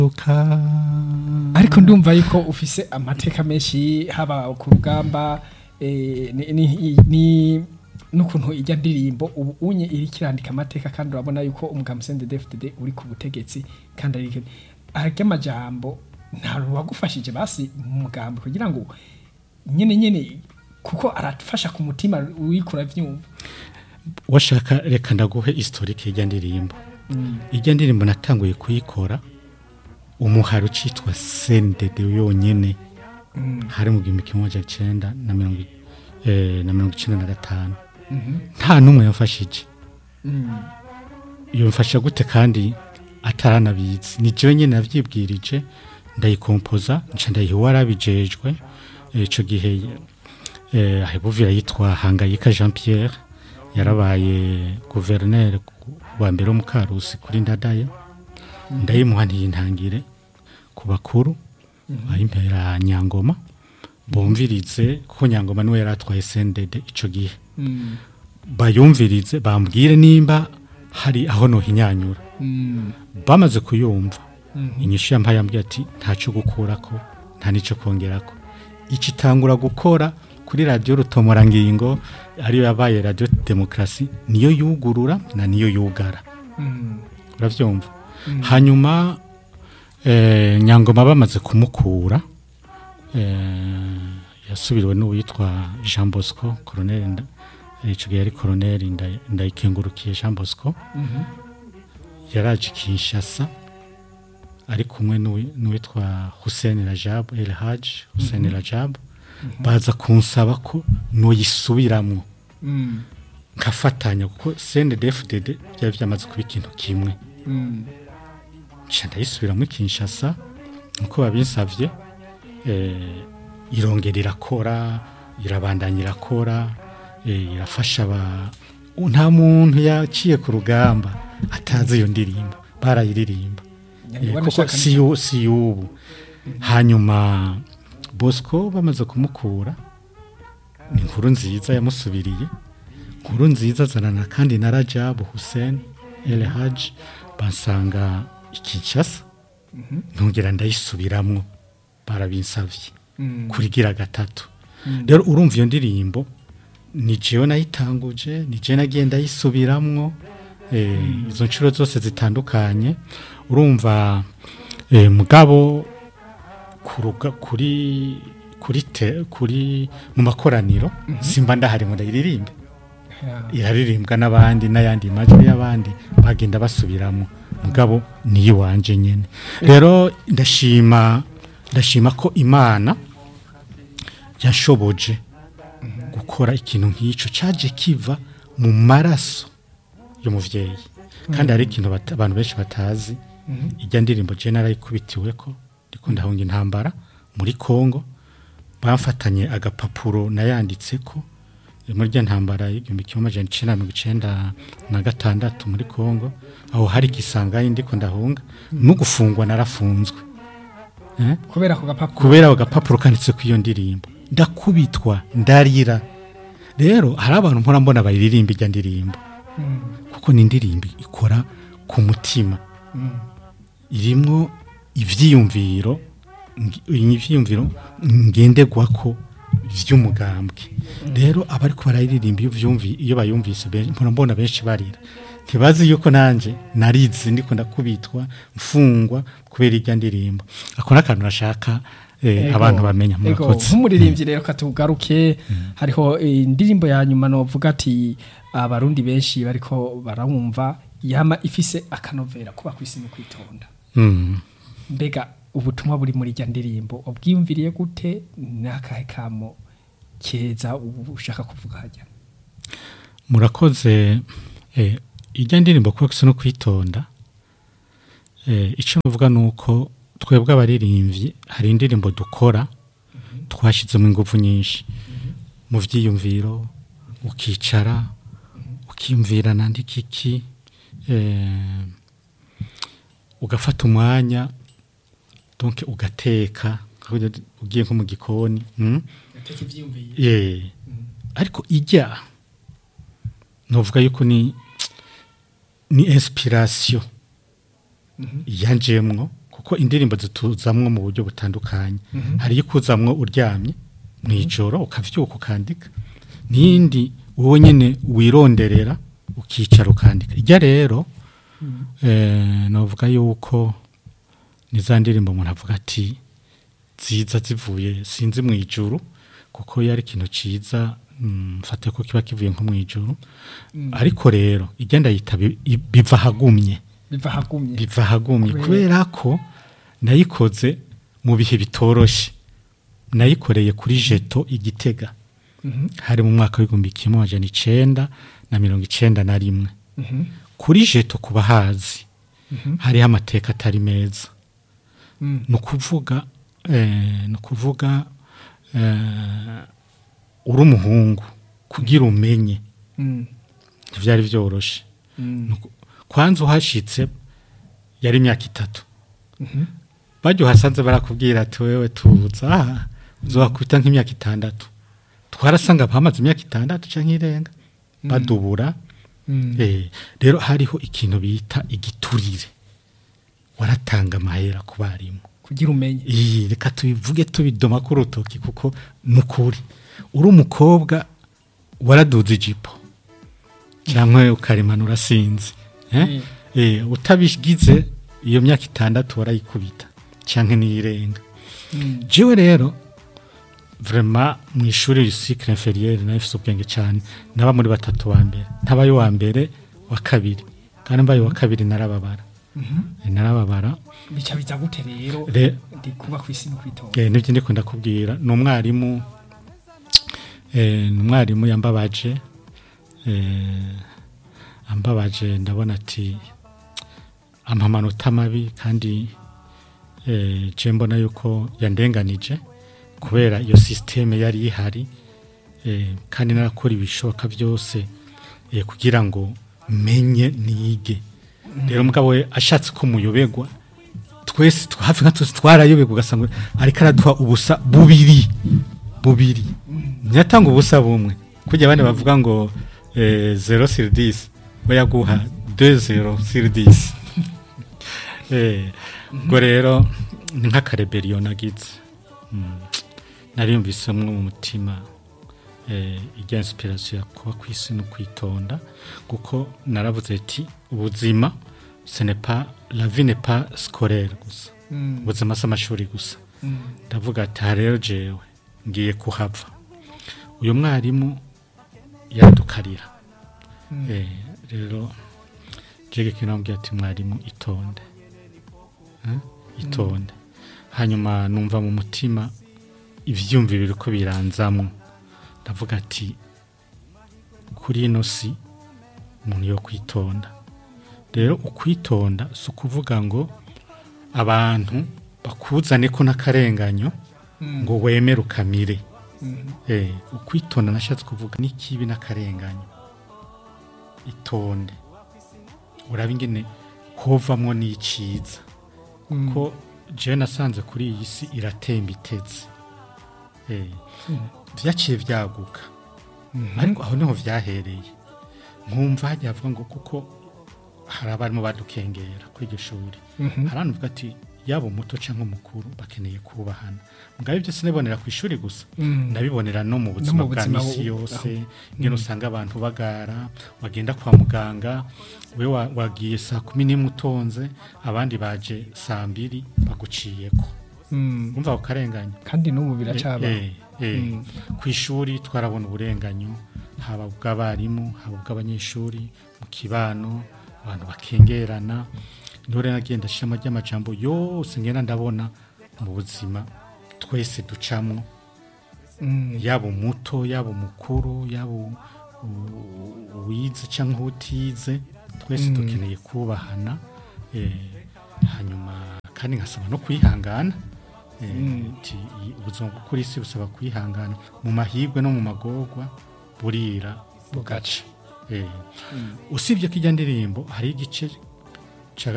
ariko ndumva yuko ufise amateka menshi haba ku rugamba eh, ni- ni- ni- n'ukuntu ijya ndirimbo ubu unye iri kirandika amateka kandi urabona yuko umugambi CNDD-FDD uri ku butegetsi kandi ari arya amajambo nta wagufashije basi mu mugambi kugira ngo nyene nyene kuko arafasha ku mutima wikura vyumva washaka reka ndaguhe historike y'ijya ndirimbo ijya ndirimbo natanguye kuyikora umuhari ucitwa sendede yonyene hari mu gihumbi kimwe amajana icenda na mirongo i- eh, na mirongo icenda na gatanu nta n'umwe yamfashije yamfasha gute kandi ataranabizi ni jewe nyene navyibwirije ndayikompoza nca ndayiha uwarabijejwe Eh, ico gihe eh, ahebuvira yitwa hangayika jean pierre yarabaye guverineri wa mbere wo mu karusi kuri ndadaye ndayimuha ntiyintangire ku bakuru ayimpera nyangoma bumvirize kuko nyangoma niwe yari atwaye sendede ico gihe bayumvirize bambwire nimba hari aho nohinyanyura bamaze kuyumva inyishu yampaye yambwiye ati ntaco gukurako nta nico kongerako ikitangura gukora kuri radiyo rutomorangingo ariyo yabaye radiyo demokarasi niyo yugurura na niyo yugara uravyumva hanyuma eh, nyangoma bamaze kumukura eh, yasubiriwe n'uwitwa jean bosco koroneri nda- eh, ico gihe yari koroneri nda- ndayikengurukiye jean bosco yaraje kinshasa ari kumwe n'uwi- n'uwitwa hussein rajab el haj hussein rajab baza kunsaba ko noyisubiramwo nkafatanya kuko cndfdd byari byamaze kuba ikintu kimwe nca ndayisubiramo kinshasa nkuko babinsavye eh, irongera irakora irabandanya irakora eh, irafasha aba nta muntu yaciye ku rugamba atazi iyo ndirimbo barayiririmba Eh, kuko si yu- si y'ubu hanyuma bosco bamaze kumukura ni inkuru nziza yamusubiriye inkuru nziza zanana kandi na rajabu hussein el haj bansanga ikinshasa ntongera ndayisubiramwo barabinsavye kurigira gatatu rero urumva iyo ndirimbo ni jewe nayitanguje ni jewe nagiye ndayisubiramwo eh, izo nshuro zose zitandukanye urumva eh, mugabo kuruga kuri kuri te, kuri mu makoraniro simba ndahari ngo ndayiririmbe iraririmbwa n'abandi n'ayandi majwi y'abandi bagenda basubiramo mugabo niyo wanje nyene rero ndashima ndashima ko imana yashoboje gukora ikintu nk'ico caje kiva mu maraso y'umuvyeyi kandi hari ikintu bata- abantu benshi batazi ijya ndirimbo je narayikubitiweko ndiko ndahunga intambara muri Kongo bamfatanye agapapuro nayanditseko eh, muri rya ntambara y'igihumbi kimwe amajana icenda na mirongo icenda na gatandatu muri Kongo aho hari igisangayi ndiko ndahunga no gufungwa narafunzwe eh? kubera ako gapapuro kubera ako gapapuro kanditse ku iyo ndirimbo ndakubitwa ndarira rero hari abantu mpora mbona bayiririmba ijya ndirimbo kuko ni indirimbo ikora ku mutima irimwo ivyiyumviro ngi- ivyiyumviro ngenderwako vy'umugambwe rero abariko barayiririmba iyo vyumvi iyo bayumvise benshi mpora mbona benshi barira ntibazi yuko nanje narize ndiko ndakubitwa mfungwa kubera irya ndirimbo ako n'akantu nashaka eh, Ego, abantu bamenya ego, murakoze nk'umuririmbyi rero katugaruke hariho eh, indirimbo ya nyuma novuga ati abarundi benshi bariko barawumva yama ifise akanovera kuba kwisi no kwitonda Mm. mbega ubutumwa buri muri rya ndirimbo ubwiyumviriye gute n'akahe kamo keza ubu ushaka kuvuga hajya murakoze eh, ijya ndirimbo kuba gusa no kwitonda eh, icyo navuga ni uko twebwe abaririmbyi hari indirimbo dukora twashyizemo ingufu nyinshi mu byiyumviro ukicara ukiyumvira nandika iki eh, ugafata umwanya donc ugateka ugiye nko mu gikoni mm? yeah. ariko ijya novuga yuko ni ni inspiration yanjemwo kuko kuko indirimbo zituzamwo mu buryo butandukanye hari iyo ikuzamwo uryamye mu ijoro ukavyuka ukandika n'iyindi wowe nyine wironderera ukicara ukandika ijya rero eh, novuga yuko ni za ndirimbo umuntu avuga ati ziza zivuye sinzi mu ijuru kuko iyo ari ikintu ciza mm, mfate ko kiba kivuye nko mu ijuru ariko rero igenda yita bi- i- biva hagumye biva hagumye biva hagumye Kubera- kubera ko nayikoze mu bihe bitoroshe nayikoreye kuri jeto igitega Mhm, hari mu mwaka w'igihumbi kimwe amajana icenda na mirongo icenda na rimwe mhm, kuri jeto ku bahazi mhm, hariho amateka atari meza mm, ni ukuvuga eh, ni ukuvuga eh, uri umuhungu kugira umenye mm, ntibyari byoroshe mm, Nuko- kwanza uhashitse yari imyaka itatu mhm, bajya uhasanze barakubwira ati wewe tuza aha uzobakwita nk'imyaka itandatu twarasanga bamaze imyaka itandatu cyangwa irenga badubura mm, Eh, rero hariho ikintu bita igiturire waratanga amahera ku barimu kugira umenye iyi reka tubivuge tubidoma ku rutoki kuko ni ukuri uri umukobwa waraduze ijipo cyangwa ukarimanura sinzi eh? Eh, utabigize iyo myaka itandatu warayikubita cyangwa n'iyirenga Mm, jewe rero vraiment mu ishuri cycle inférieur nafise ubwenge cyane naba muri batatu wa mbere ntabaye wa mbere wa kabiri kandi mbaye wa kabiri narababara mhm. Eh, narababara bica biza gute rero Re- ndi kuba ku isi no kwitonda Eh, nibyo ndiko ndakubwira ni umwarimu eh, ni umwarimu yambabaje eh, ambabaje ndabona ati ampa amanota mabi kandi eh, je mbona yuko yandenganije kubera iyo sisiteme yari ihari eh, kandi narakora ibishoboka byose eh, kugira ngo menye nige rero mugabo we ashatse ko muyobegwa twese twa- hafi nka twese twarayoberwa ugasanga ariko araduha ubusa bubiri bubiri ntiyatanga ubusa bumwe kujya abandi bavuga ngo eh, zero sur dix we yaguha deux zero sur dix Eh, ubwo rero ni nk'akareberiyo nagize Mm. nariyumvisemwo mu mutima eh, ijya inspiration ya kuba ku isi no kwitonda kuko naravuze ati ubuzima ce n'est pas la vie n'est pas scolaire gusa Mm, ubuzima si amashuri gusa mm, ndavuga ati aha rero jewe ngiye kuhava uyu mwarimu yadukarira mm, Eh, rero jege kinambwiye ati mwarimu itonde Eh, itonde hanyuma numva mu mutima ivyumviro biriko biranzamwo ndavuga ati kuri ino si umuntu yo kwitonda rero ukwitonda si ukuvuga ngo abantu bakuzane ko n'akarenganyo mm, ngo wemere ukamire mm, Eh, ukwitonda nashatse kuvuga n'ikibi n'akarenganyo itonde uraba ingene hovamwo n'iciza mm, ko jewe nasanze kuri iyi si iratemba iteze Eh, mm, vyaciye vyaguka mhm, ariko aho niho vyahereye nkumva hajya havuga ngo kuko hari abarimu badukengera kuri iryo shuri mhm, hari abantu bavuga ati yaba umuto cyangwa umukuru bakeneye kubahana mugabo ibyo sinabibonera ku ishuri gusa mm, ndabibonera no mu buzima mu bwa buzima misi bu- yose aho. ngene usanga abantu bagara wagenda kwa muganga we wa- wagiye saa kumi n'imwe utonze abandi baje saa mbiri baguciyeko mm. umva ako karenganyo kandi n'ubu biracaba Eh, eh, Mm. ku ishuri twarabona uburenganyo haba ubw'abarimu haba ubw'abanyeshuri mu kibano abantu bakengerana niho rero nagenda shema ry'amajambo yose ngenda ndabona mu buzima twese ducamwo Mm, yaba umuto yaba umukuru yaba u- u- uwize cyangwa utize twese Mm. dukeneye kubahana eh, hanyuma kandi nkasaba no kwihangana eh, Mm. ti- i- ubuzima bwo kuri isi busaba kwihangana mu mahirwe no mu magorwa burira bugaca Eh, mm, usibye ko ijya ndirimbo hari igice